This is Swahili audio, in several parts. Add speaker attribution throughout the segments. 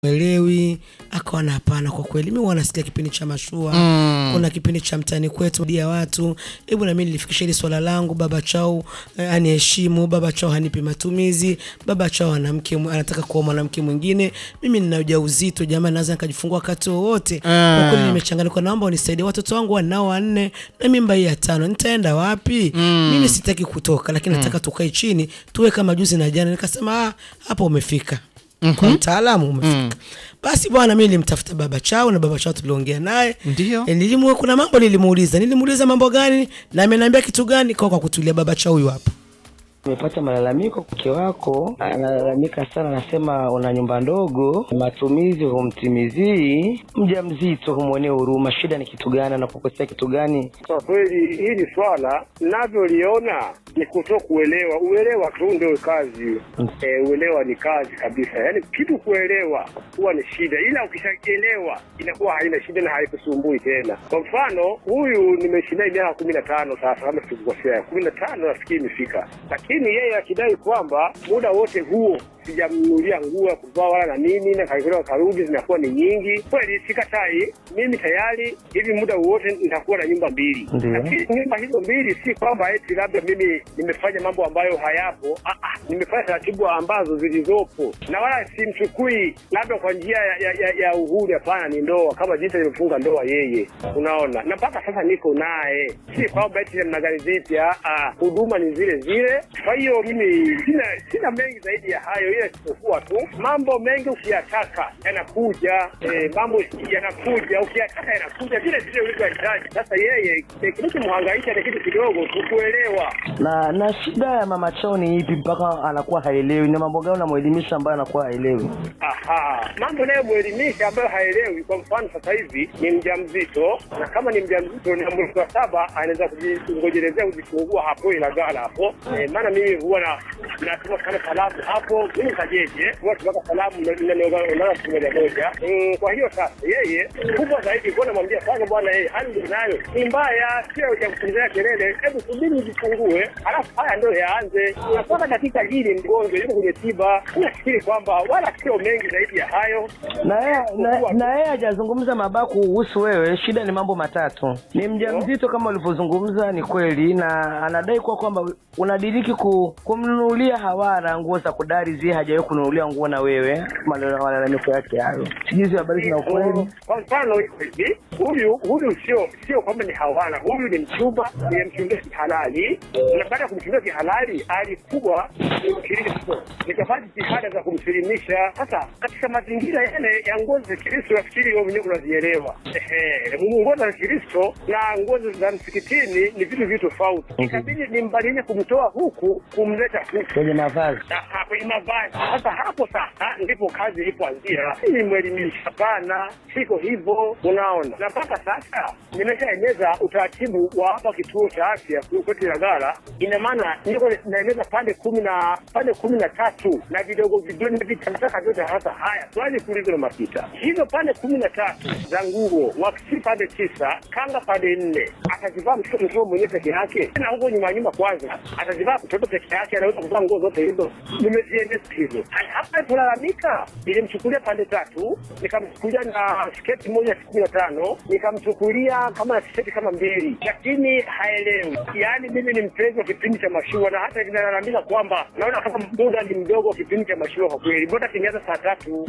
Speaker 1: elewi akawa na hapana, kwa kweli mimi huwa nasikia kipindi cha mashua
Speaker 2: Mm.
Speaker 1: kuna kipindi cha mtani kwetu dia watu hebu na mimi nilifikisha hili swala langu baba chao eh, aniheshimu baba chao hanipi matumizi baba chao ana mke mw- anataka kuoa mwanamke mwingine mimi nina ujauzito jamani naweza nikajifungua wakati wowote kwa kweli nimechanganika naomba unisaidie watoto wangu wanao wanne na mimba hii ya tano nitaenda wapi mimi sitaki kutoka lakini nataka tukae chini tuwe kama juzi na jana nikasema ah, hapa umefika kwa mtaalamu umefika basi bwana mi nilimtafuta baba chao na baba chao tuliongea naye
Speaker 2: Ndio.
Speaker 1: E, nilimu, kuna mambo nilimuuliza nilimuuliza mambo gani na ameniambia kitu gani kwa kwa kutulia baba chao huyu hapa
Speaker 3: Nimepata malalamiko, mke wako analalamika sana, anasema una nyumba ndogo, matumizi humtimizii, mja mzito humwonee huruma. Shida ni kitu gani? Anakukosea kitu gani?
Speaker 4: Kwa kweli hili swala navyoliona ni kuto kuelewa. Uelewa tu ndio kazi e, uelewa ni kazi kabisa. Yaani kitu kuelewa huwa ni shida, ila ukishaelewa inakuwa haina shida na haikusumbui tena. Kwa mfano huyu nimeishi naye miaka kumi na tano sasa, kama sikukosea, kumi na tano nafikiri imefika, lakini yeye akidai kwamba muda wote huo sijamnunulia nguo ya kuvaa wala na nini, na kakitoka karudi zinakuwa ni nyingi. Kweli sikatai, mimi tayari hivi muda wote nitakuwa na nyumba mbili,
Speaker 3: Ndiyo.
Speaker 4: lakini nyumba hizo mbili si kwamba eti labda mimi nimefanya mambo ambayo hayapo. Ah, ah, nimefanya taratibu ambazo zilizopo, na wala simchukui labda kwa njia ya, ya, ya, ya uhuru. Hapana, ni ndoa kama jinsi alivyofunga ndoa yeye, unaona, na mpaka sasa niko naye, si kwamba eti namna gani vipi. ah, ah, huduma ni zile zile. Kwa hiyo mimi sina sina mengi zaidi ya hayo, ila isipokuwa tu mambo mengi ukiyataka yanakuja, eh, mambo yanakuja, ukiyataka yanakuja vile vile ulivyohitaji. Sasa yeye eh, kinachomhangaisha ni kitu kidogo tu kuelewa.
Speaker 3: Na na shida ya mama chao ni ipi mpaka anakuwa haelewi? Na mambo gani unamwelimisha ambayo anakuwa haelewi?
Speaker 4: Aha, mambo nayomwelimisha ambayo haelewi. Kwa mfano sasa hivi ni mjamzito, na kama ni mjamzito na mwezi wa saba anaweza kujingojelezea kujifungua hapo Ilagala hapo. Eh, maana mimi huwa na natuma sana salamu hapo, mimi kajeje huwa tunaka salamu nanaona siku moja moja. Mm, Kwa hiyo sasa yeye kubwa zaidi kuwa namwambia kwanza, bwana, yeye hali ndio nayo ni mbaya, sio ya kupigia kelele, hebu subiri ujifungue, halafu haya ndio yaanze. Na mpaka dakika hili mgonjwa yuko kwenye tiba, nafikiri kwamba wala sio mengi zaidi ya hayo.
Speaker 3: na yeye na- na yeye hajazungumza mabaya kuhusu wewe. Shida ni mambo matatu: ni mjamzito kama ulivyozungumza, ni kweli, na anadai kuwa kwamba unadiriki ku, kumnunulia hawara nguo za kudari zie, hajawahi kununulia nguo na wewe. Malala- Malalamiko yake hayo, sijui hizo habari zina ukweli.
Speaker 4: Kwa mfano hivi, huyu huyu sio sio kwamba ni hawana, huyu ni mchumba, nimemchumbia kihalali, na baada ya kumchumbia kihalali alikuwa Mkristo, nikafanya jitihada za kumsilimisha. Sasa katika mazingira yale ya nguo za Kristo, nafikiri wewe mwenyewe unazielewa. Ehe, nguo za Kristo na nguo za msikitini ni vitu vitu tofauti. Ikabidi nimbadilishe kumtoa huku kumleta huku
Speaker 3: Kwenye mavazi
Speaker 4: Aha, kwenye mavazi. Sasa hapo sasa ndipo kazi ilipoanzia. Nimwelimisha, hapana, siko hivyo, unaona. Na mpaka sasa nimeshaeneza utaratibu wa hapa kituo cha afya kwetu Ilagala. Ina maana niko naeneza pande kumi na pande kumi na tatu na vidogo vidogo na vitakataka vyote. Sasa haya, swali kuuliza na mapita hizo pande kumi na tatu za nguo, wakisi pande tisa, kanga pande nne, atazivaa mtoto mtoto mwenyewe peke yake, na huko nyuma nyuma kwanza atazivaa mtoto peke yake, anaweza kuvaa nguo zote hizo. Nimeziendeza hizo. Haya, hapa tulalamika, nilimchukulia pande tatu, nikamchukulia na sketi moja kumi na tano, nikamchukulia kama na tisheti kama mbili, lakini haelewi. Yaani mimi ni mpenzi wa kipindi cha mashua, na hata kinalalamika kwamba naona kama muda ni mdogo wa kipindi cha mashua. Kwa kweli, mbona kingeanza saa tatu?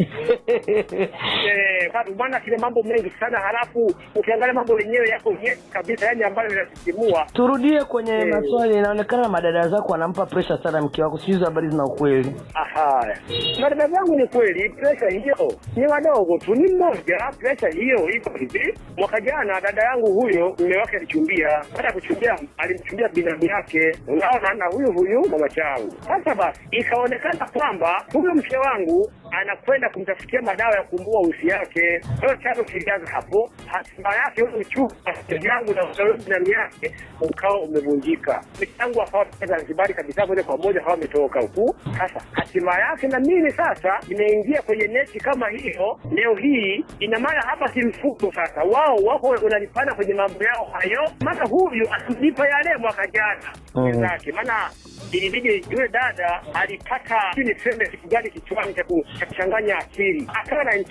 Speaker 4: Eh, tatu bwana, kile mambo mengi sana, halafu ukiangalia mambo yenyewe yako nyeti kabisa, yani ambayo inasisimua.
Speaker 3: turudie kwenye
Speaker 4: Eh.
Speaker 3: maswali. Inaonekana madada zako wanampa presha sana mke wako, sijui hizo habari zina ukweli.
Speaker 4: Aha, madada zangu, ni kweli presha hiyo ni wadogo tu, ni mmoja. Presha hiyo iko hivi, mwaka jana dada yangu huyo mume wake alichumbia. Baada ya kuchumbia, alimchumbia binamu yake, unaona, na huyu huyu mama changu. Sasa basi ikaonekana kwamba huyo mke wangu anakwenda kumtafutia madawa ya kumbua usi yake. Kwa hiyo chanzo kilianza hapo. Hatima yake huyo mchumba yangu na huyo binamu yake ukawa umevunjika. Michango akawa Zanzibari kabisa, moja kwa moja akawa ametoka huku. Sasa hatima yake na mimi sasa nimeingia kwenye neti kama hiyo leo hii, ina maana hapa si mfuko sasa, wao wako wanalipana kwenye mambo yao hayo, maana huyu atamlipa yale mwaka jana
Speaker 3: Mm.
Speaker 4: zake, maana ilibidi yule dada alipata sijui niseme kitu gani kichwani cha ku- akachanganya akili, akawa na